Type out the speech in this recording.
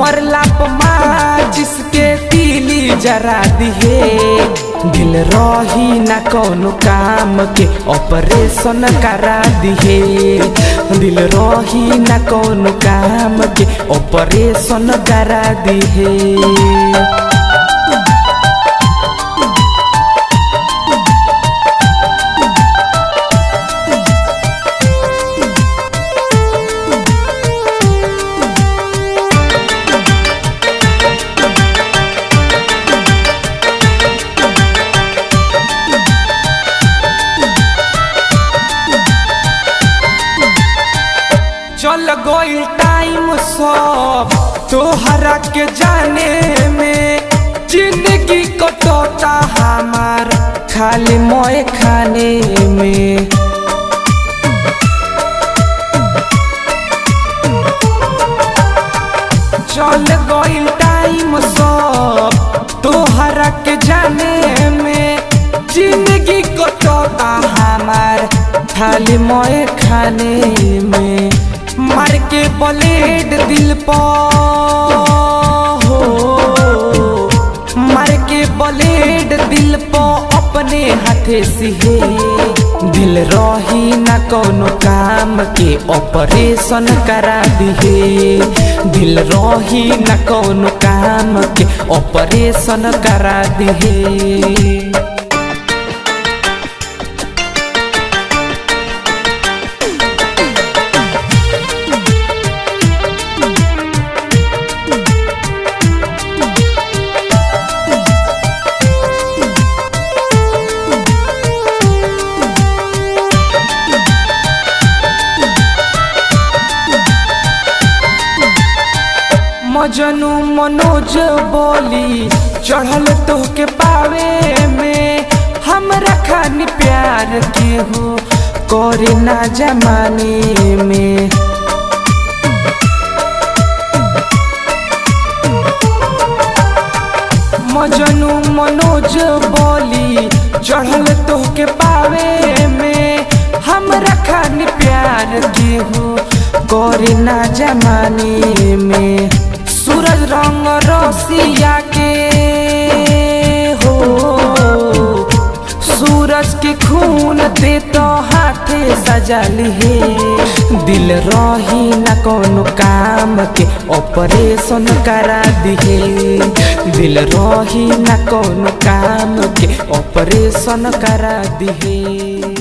मरला पमा जिसके तीली जरा दिहे दिल रही ना कौनो काम के ऑपरेशन करा दिहे दिल रही ना कौनो काम के ऑपरेशन करा दिहे चल गई टाइम सब तोहरा के जाने में जिंदगी कटोता हमार खाली मोए खाने में चल गई टाइम सब तोहरा के जाने में जिंदगी कटोता हमार खाली मोए खाने में मार के ब्लेड दिल पर हो मार के ब्लेड दिल पर अपने हाथे सिहे दिल रही ना कौनो काम के ऑपरेशन करा दिहे दिल रही ना कौनो काम के ऑपरेशन करा दिहे मजनू मनोज बोली चढ़ल तो के पावे में हमरा खानी प्यार के हो करे ना जमाने में मजनू मनोज बोली चढ़ल तो के पावे में हमरा खानी प्यार के हो करे ना जमाने में सूरज रंग रसिया के हो सूरज के खून दे तो हाथे सजा लिहे दिल रही ना कोनो काम के ऑपरेशन करा दिहे दिल रही ना कोनो काम के ऑपरेशन करा दिहे